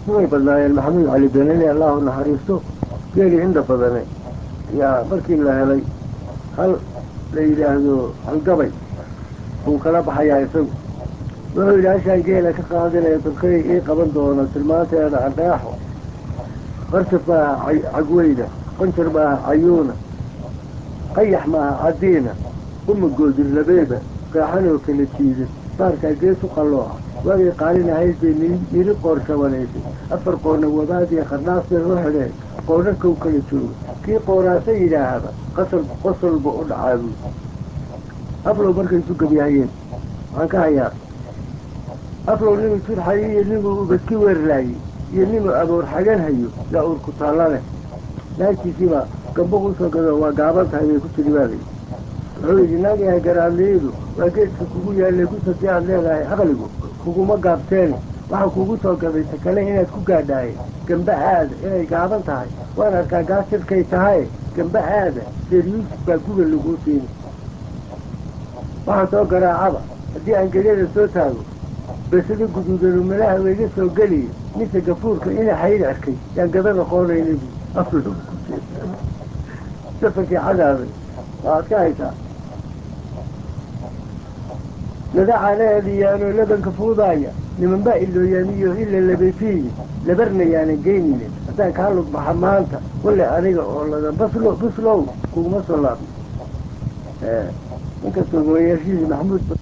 way badnaayeen maxamuud cali benani allahu naxariisto geeli inda badane yaa markii la helay hal la yidhaahdo halgabay buu kala baxayaa isagu wuxuu yidhi hashaan geela ka qaadinaya dadkay ii qaban doono tilmaanteeda adheexo qarjab maaha cagweyna qonjar maaha cayuuna qayax maaha cadiina uma goodir labeeba qeexanoo kala jiida baarkaa geesu qallooca waagay qaalinahayd bay niri qoor shabanaysay afar qoorna wabaadiya qardhaas bay u xidheen qoorna kow kala jooga kii qooraasa yidhaahaba qasal qosolba u dhacaa buui aflow markay isu gebyahayeen waxaan ka hayaa aflow ninuu jurxayo iyo ninuu ubadki weerlaayey iyo ninuu aboor xagan hayo yaa uur ku taalla leh naagtiisiibaa gamba kusoo gado waa gaaban tahay bay ku tiri baalay wuxuu yidhi naagayahay garaadliyadu waa geedka kugu yaallay kus haddii aad leedahay aqligu kuguma gaabteeni waxaa kugu soo gaday ta kale inaad ku gaadhaaye gamba aada inay gaaban tahay waan arkaa gaasirkay tahaye gamba aada seer yuusuf baa guga laguu siini waxaa soo garaacaba haddii aan gelyada soo taago besado guduudanu malaha wayga soo geliya mise gafuurka ina xayr arkay yaan gada noqoonayna bu aflo safarkii cadaabay waaad ka haysaa nadacaanaadiyaanoo labanka fuudaaya niman baa ilooyaamiyo ila labayfiiye labarna yaanan geynine haddaan kaa lug baxa maanta wale aniga oo ladan baslo buslow kuguma soo laabno inkastoo mooyaashihiisi maxamuud